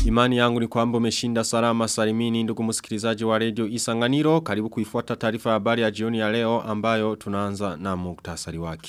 Imani yangu ni kwamba umeshinda salama salimini ndugu msikilizaji wa radio Isanganiro. Karibu kuifuata taarifa ya habari ya jioni ya leo ambayo tunaanza na muktasari wake.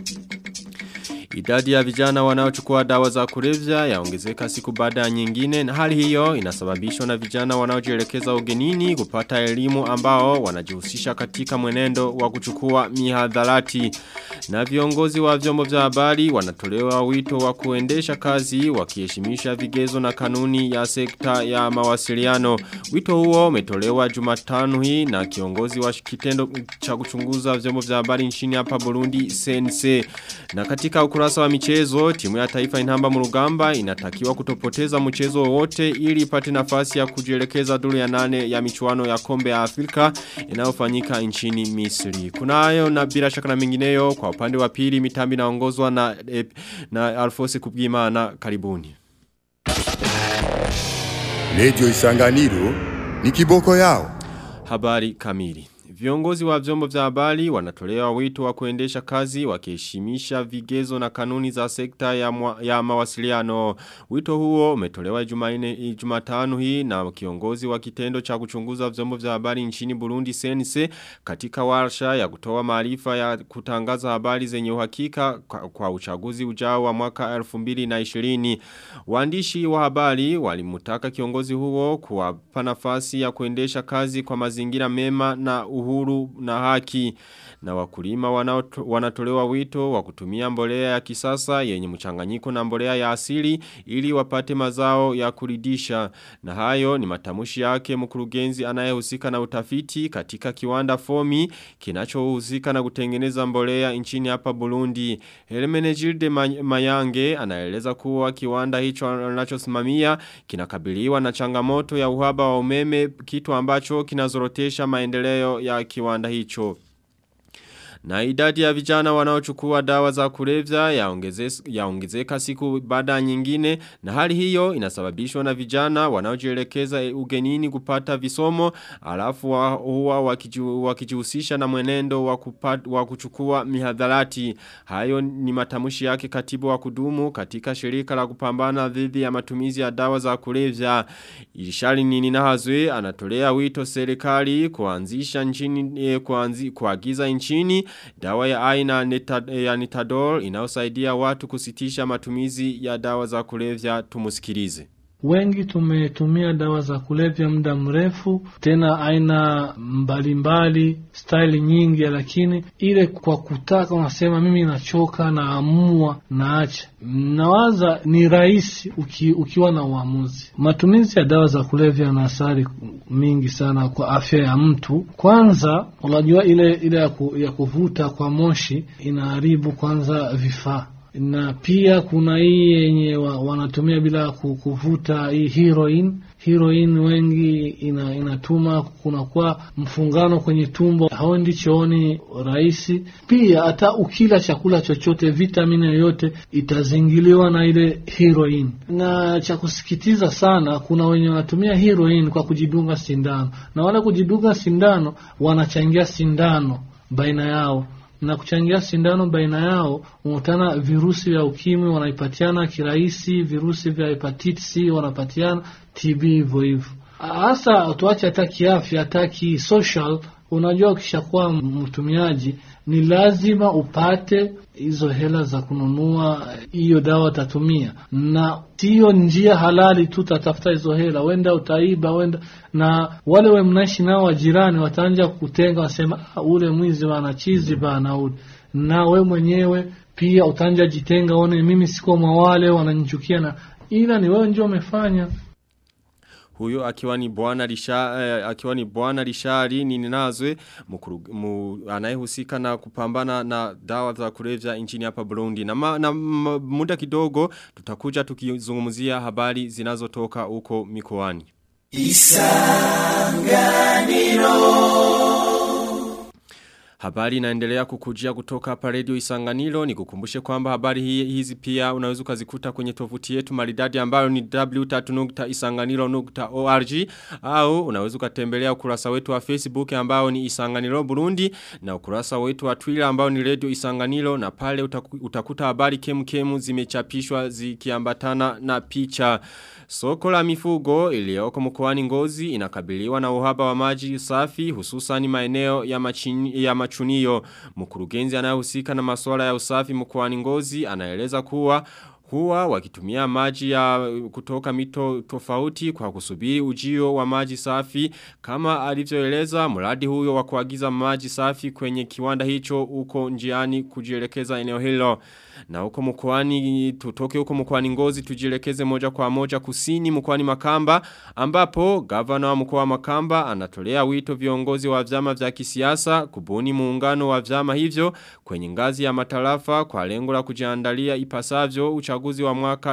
Idadi ya vijana wanaochukua dawa za kulevya yaongezeka siku baada ya nyingine na hali hiyo inasababishwa na vijana wanaojielekeza ugenini kupata elimu ambao wanajihusisha katika mwenendo wa kuchukua mihadharati. Na viongozi wa vyombo vya habari wanatolewa wito wa kuendesha kazi wakiheshimisha vigezo na kanuni ya sekta ya mawasiliano. Wito huo umetolewa Jumatano hii na kiongozi wa kitendo cha kuchunguza vyombo vya habari nchini hapa Burundi CNC. Na katika ukurasa wa michezo, timu ya taifa inamba murugamba inatakiwa kutopoteza mchezo wote ili ipate nafasi ya kujielekeza duru ya nane ya michuano ya kombe ya Afrika inayofanyika nchini Misri. Kunayo na bila shaka na mengineyo kwa upande wa pili mitambi naongozwa na na Alfosi Kubwimana karibuni. Radio Isanganiro ni kiboko yao. Habari kamili. Viongozi wa vyombo vya habari wanatolewa wito wa kuendesha kazi wakiheshimisha vigezo na kanuni za sekta ya, mwa, ya mawasiliano. Wito huo umetolewa Jumanne Jumatano hii na kiongozi wa kitendo cha kuchunguza vyombo vya habari nchini Burundi CNC katika warsha ya kutoa maarifa ya kutangaza habari zenye uhakika kwa, kwa uchaguzi ujao wa mwaka 2020. Waandishi wa habari walimutaka kiongozi huo kuwapa nafasi ya kuendesha kazi kwa mazingira mema na uhuru na haki na wakulima wanatolewa wito wa kutumia mbolea ya kisasa yenye mchanganyiko na mbolea ya asili ili wapate mazao ya kuridisha na hayo ni matamushi yake mkurugenzi anayehusika na utafiti katika kiwanda fomi kinachohusika na kutengeneza mbolea nchini hapa Burundi Hermenegilde Mayange anaeleza kuwa kiwanda hicho anachosimamia kinakabiliwa na changamoto ya uhaba wa umeme kitu ambacho kinazorotesha maendeleo ya kiwanda hicho. Na idadi ya vijana wanaochukua dawa za kulevya yaongezeka ya siku baada nyingine na hali hiyo inasababishwa na vijana wanaojielekeza ugenini kupata visomo alafu wa, huwa wakijihusisha na mwenendo wa, kupat, wa kuchukua mihadharati. Hayo ni matamushi yake katibu wa kudumu katika shirika la kupambana dhidi ya matumizi ya dawa za kulevya. Ishari nini na hazwe anatolea wito serikali kuanzisha nchini eh, kuanzi, kuagiza nchini dawa ya aina neta, ya nitadol inaosaidia watu kusitisha matumizi ya dawa za kulevya tumusikilize. Wengi tumetumia dawa za kulevya muda mrefu, tena aina mbalimbali, staili nyingi, lakini ile kwa kutaka, unasema mimi nachoka, naamua, naacha. Nawaza ni rahisi uki, ukiwa na uamuzi. Matumizi ya dawa za kulevya yana athari mingi sana kwa afya ya mtu. Kwanza unajua ile ile ya, ku, ya kuvuta kwa moshi inaharibu kwanza vifaa na pia kuna hii yenye wa, wanatumia bila kuvuta hii heroin. Heroin wengi ina, inatuma kunakuwa mfungano kwenye tumbo, hauendi chooni rahisi. Pia hata ukila chakula chochote, vitamini yoyote itazingiliwa na ile heroin. Na cha kusikitiza sana, kuna wenye wanatumia heroin kwa kujidunga sindano, na wale kujidunga sindano wanachangia sindano baina yao na kuchangia sindano baina yao, unakutana virusi vya ukimwi wanaipatiana kirahisi, virusi vya hepatitis C wanapatiana, TB hivyo hivyo. Hasa tuache hata kiafya, hata kisocial. Unajua, ukishakuwa mtumiaji ni lazima upate hizo hela za kununua hiyo dawa utatumia, na sio njia halali tu utatafuta hizo hela, wenda utaiba, wenda na wale we mnaishi nao wajirani wataanja kutenga, wasema ule mwizi bana chizi bana ule, na we mwenyewe pia utaanja jitenga, one mimi siko mwa wale wananichukia, na ila ni wewe ndio umefanya huyo akiwa ni bwana lisha eh, akiwa ni bwana lishari ni ninazwe mu, anayehusika na kupambana na dawa za kulevya nchini hapa Burundi na, ma, na ma, muda kidogo tutakuja tukizungumzia habari zinazotoka huko mikoani Isanganiro Habari inaendelea kukujia kutoka hapa Radio Isanganiro ni kukumbushe kwamba habari hii, hizi pia unaweza kuzikuta kwenye tovuti yetu maridadi ambayo ni w3.isanganiro.org au unaweza kutembelea ukurasa wetu wa Facebook ambao ni Isanganiro Burundi na ukurasa wetu wa Twitter ambao ni Radio Isanganiro na pale utaku, utakuta habari kemkemu zimechapishwa zikiambatana na picha. Soko la mifugo iliyoko mkoani Ngozi inakabiliwa na uhaba wa maji safi hususan maeneo ya, machini, ya machunio. Mkurugenzi anayehusika na masuala ya usafi mkoani Ngozi anaeleza kuwa huwa wakitumia maji ya kutoka mito tofauti kwa kusubiri ujio wa maji safi kama alivyoeleza mradi huyo wa kuagiza maji safi kwenye kiwanda hicho uko njiani kujielekeza eneo hilo na huko mkoani tutoke huko mkoani Ngozi tujielekeze moja kwa moja kusini mkoani Makamba ambapo gavana wa mkoa wa Makamba anatolea wito viongozi wa vyama vya kisiasa kubuni muungano wa vyama hivyo kwenye ngazi ya matarafa kwa lengo la kujiandalia ipasavyo uchaguzi wa mwaka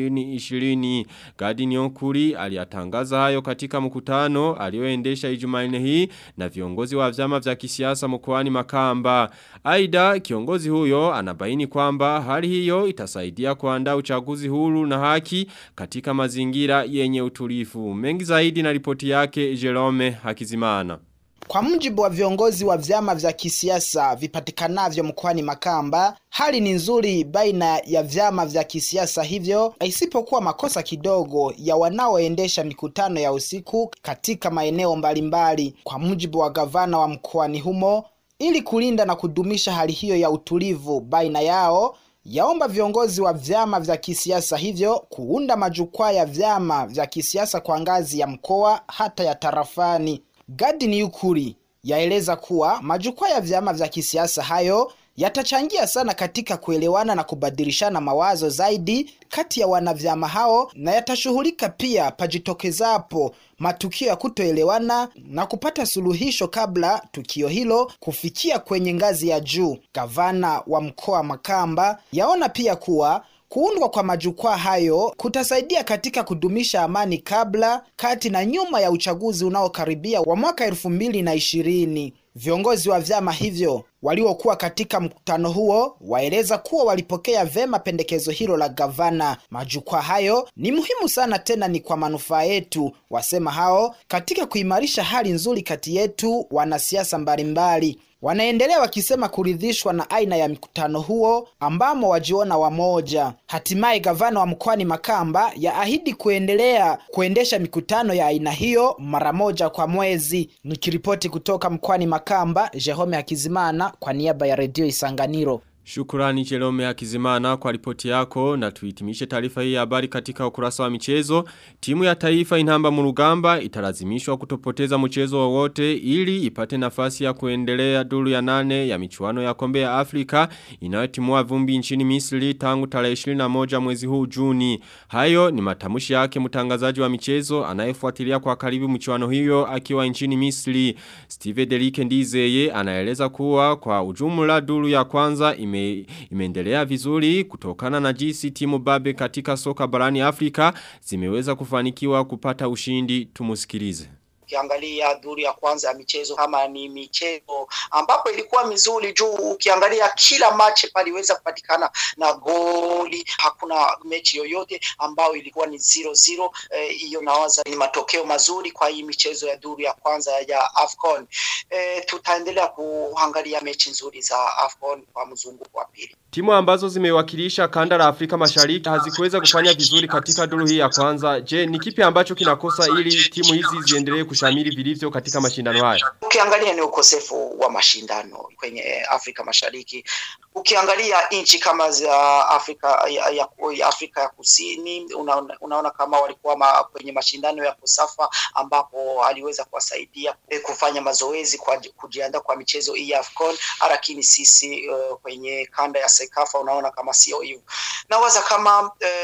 2020 Gadi Nyokuri aliyatangaza hayo katika mkutano alioendesha Ijumanne hii na viongozi wa vyama vya kisiasa mkoani Makamba aidha kiongozi huyo anabaini kwamba hali hiyo itasaidia kuandaa uchaguzi huru na haki katika mazingira yenye utulifu. Mengi zaidi na ripoti yake Jerome Hakizimana. Kwa mujibu wa viongozi wa vyama vya kisiasa vipatikanavyo mkoani Makamba, hali ni nzuri baina ya vyama vya kisiasa hivyo, isipokuwa makosa kidogo ya wanaoendesha mikutano ya usiku katika maeneo mbalimbali. Kwa mujibu wa gavana wa mkoani humo, ili kulinda na kudumisha hali hiyo ya utulivu baina yao, yaomba viongozi wa vyama vya kisiasa hivyo kuunda majukwaa ya vyama vya kisiasa kwa ngazi ya mkoa hata ya tarafani. Gadi ni ukuri yaeleza kuwa majukwaa ya vyama vya kisiasa hayo yatachangia sana katika kuelewana na kubadilishana mawazo zaidi kati ya wanavyama hao na yatashughulika pia pajitokezapo matukio ya kutoelewana na kupata suluhisho kabla tukio hilo kufikia kwenye ngazi ya juu. Gavana wa mkoa Makamba yaona pia kuwa Kuundwa kwa majukwaa hayo kutasaidia katika kudumisha amani kabla, kati na nyuma ya uchaguzi unaokaribia wa mwaka elfu mbili na ishirini. Viongozi wa vyama hivyo waliokuwa katika mkutano huo waeleza kuwa walipokea vema pendekezo hilo la gavana. Majukwaa hayo ni muhimu sana, tena ni kwa manufaa yetu, wasema hao, katika kuimarisha hali nzuri kati yetu wanasiasa mbalimbali. Wanaendelea wakisema kuridhishwa na aina ya mkutano huo ambamo wajiona wamoja. Hatimaye gavana wa mkoani Makamba yaahidi kuendelea kuendesha mikutano ya aina hiyo mara moja kwa mwezi. Nikiripoti kutoka mkoani Makamba, Jerome Hakizimana kwa niaba ya redio Isanganiro. Shukurani Jerome Hakizimana kwa ripoti yako na tuitimishe taarifa hii ya habari katika ukurasa wa michezo. Timu ya taifa inamba murugamba italazimishwa kutopoteza mchezo wowote ili ipate nafasi ya kuendelea duru ya nane ya michuano ya kombe ya Afrika inayotimua vumbi nchini Misri tangu tarehe 21 mwezi huu Juni. Hayo ni matamushi yake mtangazaji wa michezo anayefuatilia kwa karibu michuano hiyo akiwa nchini Misri. Steve Derike Ndizeye anaeleza kuwa kwa ujumla duru ya kwanza ime ime, imeendelea vizuri kutokana na jinsi timu babe katika soka barani Afrika zimeweza kufanikiwa kupata ushindi tumusikilize ukiangalia duru ya kwanza ya michezo kama ni michezo ambapo ilikuwa mizuri juu ukiangalia kila machi paliweza kupatikana na goli hakuna mechi yoyote ambayo ilikuwa ni zero zero hiyo eh, nawaza ni matokeo mazuri kwa hii michezo ya duru ya kwanza ya afcon eh, tutaendelea kuangalia mechi nzuri za afcon kwa mzunguko wa pili Timu ambazo zimewakilisha kanda la Afrika Mashariki hazikuweza kufanya vizuri katika duru hii ya kwanza. Je, ni kipi ambacho kinakosa ili timu hizi ziendelee kushamiri vilivyo katika mashindano haya? Ukiangalia ni ukosefu wa mashindano kwenye Afrika Mashariki. Ukiangalia nchi kama za Afrika ya, ya, ya Afrika ya Kusini unaona, unaona kama walikuwa ma, kwenye mashindano ya kusafa ambapo aliweza kuwasaidia kufanya mazoezi kwa kujiandaa kwa michezo hii ya AFCON, lakini sisi uh, kwenye kanda ya Sekafa unaona kama sio hivyo. Nawaza kama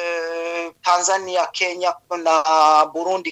uh, Tanzania, Kenya na Burundi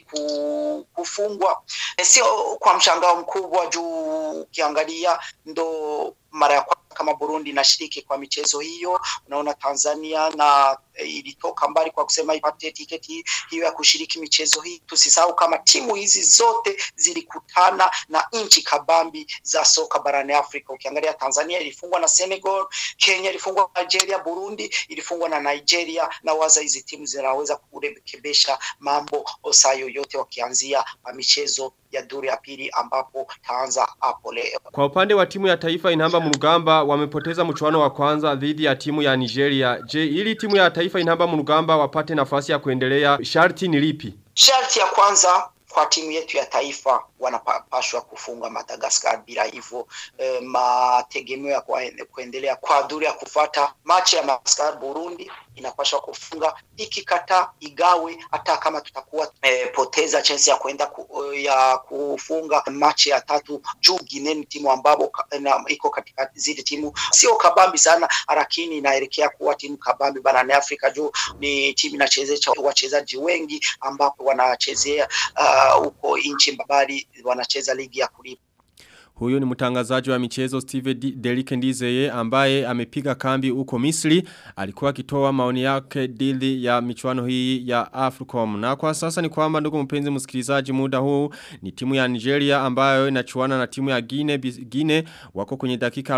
kufungwa sio kwa mshangao mkubwa juu ukiangalia ndo mara ya kwanza kama Burundi inashiriki kwa michezo hiyo. Unaona Tanzania na e, ilitoka mbali kwa kusema ipate tiketi hiyo ya kushiriki michezo hii. Tusisahau kama timu hizi zote zilikutana na nchi kabambi za soka barani Afrika. Ukiangalia Tanzania ilifungwa na Senegal, Kenya ilifungwa na Nigeria, Burundi ilifungwa na Nigeria, na waza hizi timu zinaweza kurekebisha mambo saa yoyote wakianzia michezo ya duru ya pili ambapo taanza hapo leo. Kwa upande wa timu ya taifa inamba murugamba wamepoteza mchuano wa kwanza dhidi ya timu ya Nigeria. Je, ili timu ya taifa inamba murugamba wapate nafasi ya kuendelea sharti ni lipi? Sharti ya kwanza kwa timu yetu ya taifa wanapashwa kufunga Madagascar, bila hivyo e, mategemeo ya kuendelea kwa duru ya kufata machi ya Madagascar Burundi inapashwa kufunga, ikikataa igawe, hata kama tutakuwa e, poteza chance ya kwenda ku, ya kufunga machi ya tatu juu Guinea ni timu ambapo iko katika zile timu sio kabambi sana, lakini inaelekea kuwa timu kabambi barani Afrika juu ni timu inachezesha wachezaji wengi ambapo wanachezea huko uh, nchi mbali wanacheza ligi ya kulipa. Huyo ni mtangazaji wa michezo Steve Derike Ndizeye ambaye amepiga kambi huko Misri. Alikuwa akitoa maoni yake dhidi ya michuano hii ya Africom. Na kwa sasa ni kwamba ndugu mpenzi msikilizaji muda huu ni timu ya Nigeria ambayo inachuana na timu ya Guinea Guinea wako kwenye dakika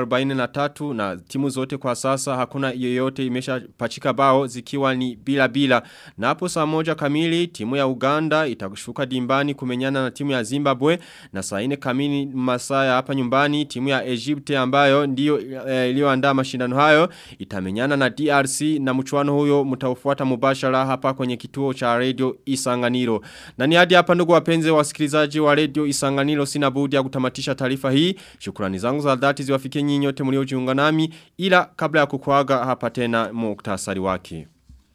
43 na timu zote kwa sasa hakuna yoyote imeshapachika bao zikiwa ni bila bila. Na hapo saa moja kamili timu ya Uganda itashuka dimbani kumenyana na timu ya Zimbabwe na saa 4 kamili masaa ya hapa nyumbani timu ya Egypte ambayo ndiyo e, iliyoandaa mashindano hayo itamenyana na DRC na mchuano huyo mtaufuata mubashara hapa kwenye kituo cha radio Isanganiro. Na ni hadi hapa ndugu wapenzi wasikilizaji wa radio Isanganiro sina budi ya kutamatisha taarifa hii. Shukrani zangu za dhati ziwafikie nyinyi nyote mliojiunga nami ila kabla ya kukuaga hapa tena muktasari wake.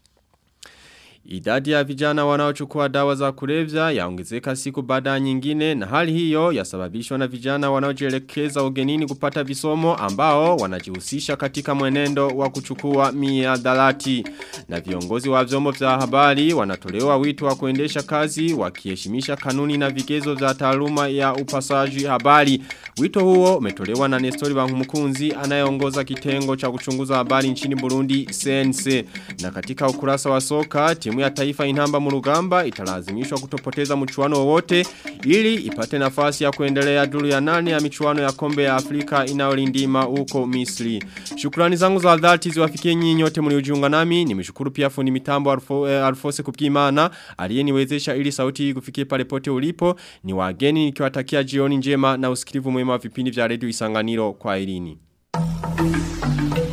Idadi ya vijana wanaochukua dawa za kulevya yaongezeka siku baada nyingine na hali hiyo yasababishwa na vijana wanaojielekeza ugenini kupata visomo ambao wanajihusisha katika mwenendo wa kuchukua miadhalati. Na viongozi wa vyombo vya habari wanatolewa wito wa kuendesha kazi wakiheshimisha kanuni na vigezo vya taaluma ya upasaji habari. Wito huo umetolewa na Nestori Bankumukunzi anayeongoza kitengo cha kuchunguza habari nchini Burundi CNC. Na katika ukurasa wa soka timu ya taifa inamba murugamba italazimishwa kutopoteza mchuano wowote ili ipate nafasi ya kuendelea duru ya nane ya michuano ya kombe ya Afrika inayolindima huko Misri. Shukrani zangu za dhati ziwafikie nyinyi nyote mliojiunga nami. Nimeshukuru pia fundi mitambo Alfo, eh, Alfose Kubwimana aliyeniwezesha ili sauti hii kufikie pale pote ulipo. Ni wageni nikiwatakia jioni njema na usikivu mwema wa vipindi vya Radio Isanganiro kwa Irini.